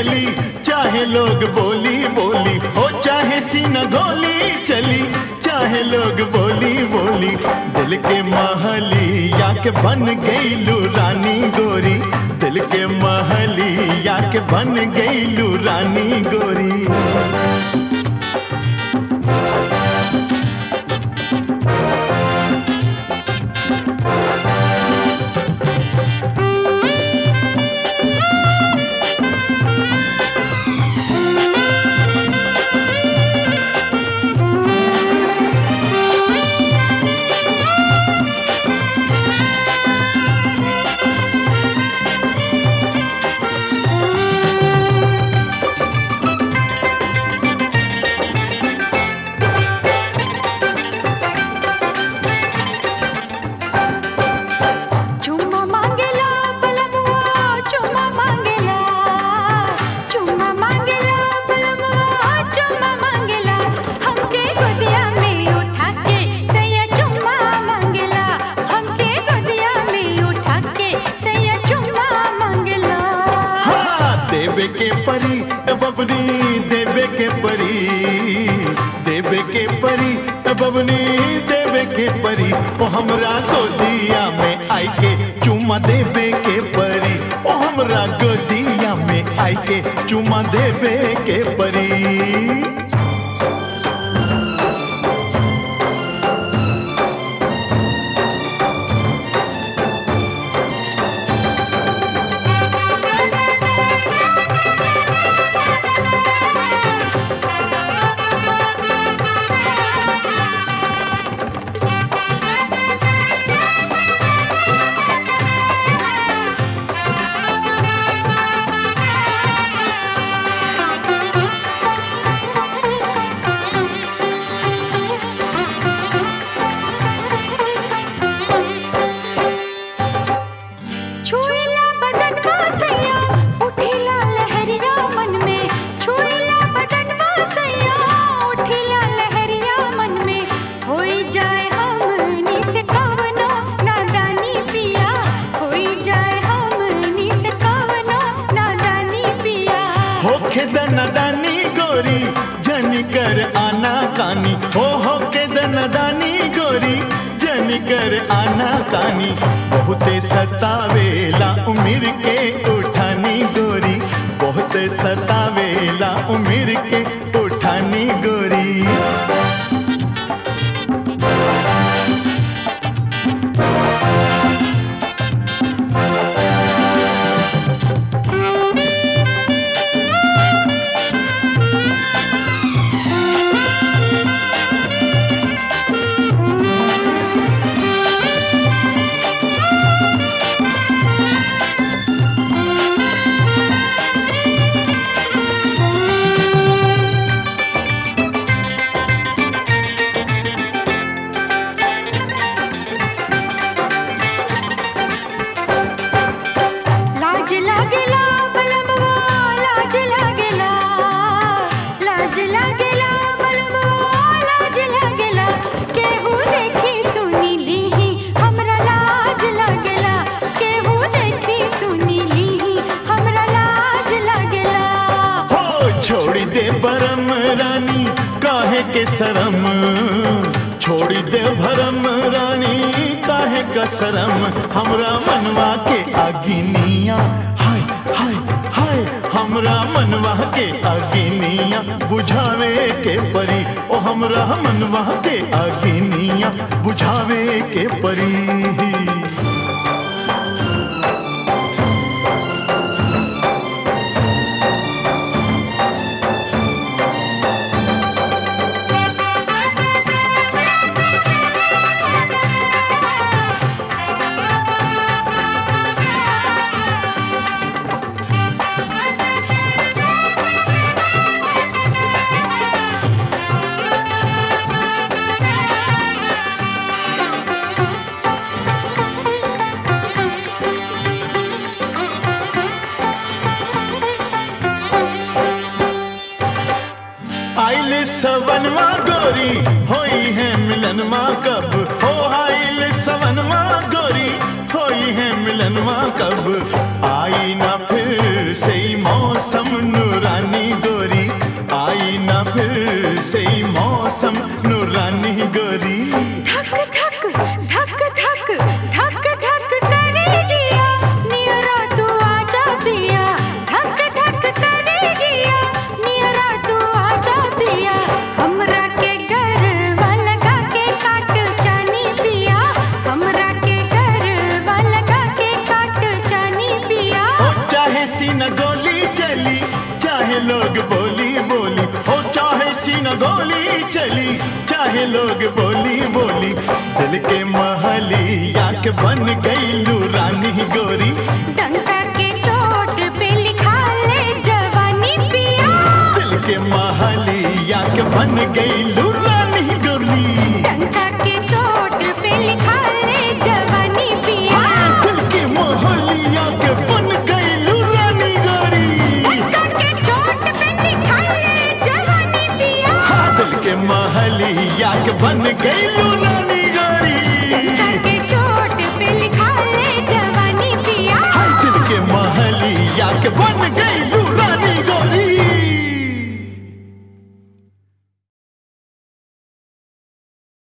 चली चाहे लोग बोली बोली हो चाहे सीना गोली चली चाहे लोग बोली बोली दिल के महलिया के बन गईलू रानी गोरी दिल के महलिया के बन गईलू रानी गोरी चुम्मा मांगेला बलमुआ चुम्मा मांगेला चुम्मा मांगेला बलमुआ चुम्मा मांगेला हमके गोदिया में उठा के सैया चुम्मा मांगेला हमके गोदिया में उठा के सैया चुम्मा मांगेला हाँ देवे के परी ए बबनी देवे के परी देवे के परी ए बबनी देवे के परी ओ हमरा गोदिया में आई के चुमा देवे के परी ओ हमरा गोदिया में आई के चुमा देवे के परी छुएला बदन सैया उठेला लहरिया मन में छुएला बदन सैया उठेला लहरिया मन में होई जाए हमनी से कवनो नादानी पिया होई जाए हमनी से कवनो नादानी पिया होखे दनदानी गोरी जन कर आना कानी हो होके दनदानी गोरी जन कर आना कानी बहुते सतावेला उमिर के उठानी गोरी बहुत सतावेला उमिर के उठानी गोरी लाज लागेला बलमवा लाज लागेला लाज लागेला बलमवा लाज लागेला केहू देखी सुनी लीही हमरा लाज लागेला केहू देखी सुनी लीही हमरा लाज लागेला हो छोड़ी दे बरम रानी काहे के शरम छोड़ी दे भरम रानी काहे का शरम हमरा मनवा के अगिनिया हाय हाय हाय हमरा मनवा के अगिनिया बुझावे के परी ओ हमरा मनवा के अगिनिया बुझावे के परी आइल सवनवा गोरी होई है मिलनवा कब हो आइल सवनवा गोरी होई है मिलनवा कब आई ना फिर से ही मौसम नूरानी गोरी आई ना फिर से ही मौसम नूरानी गोरी धक धक धक धक धक धक करे जिया नियरा तू आजा पिया धक धक करे जिया नियरा तू आजा पिया हमरा के घर लगा के काट जानी पिया हमरा के घर लगा के काट जानी पिया हो चाहे सीना गोली चली चाहे लोग बोली बोली हो चाहे सीना गोली चली चाहे लोग बोली बोली दिल के महलिया के बन गई रानी गोरी डंका के चोट पे लिखा ले जवानी पिया दिल के महलिया के बन गई रानी गोरी डंका के चोट पे लिखा ले जवानी पिया दिल के महलिया के बन गई रानी गोरी डंका के चोट पे लिखा ले जवानी पिया दिल के महलिया के बन गई रानी गोरी डंका के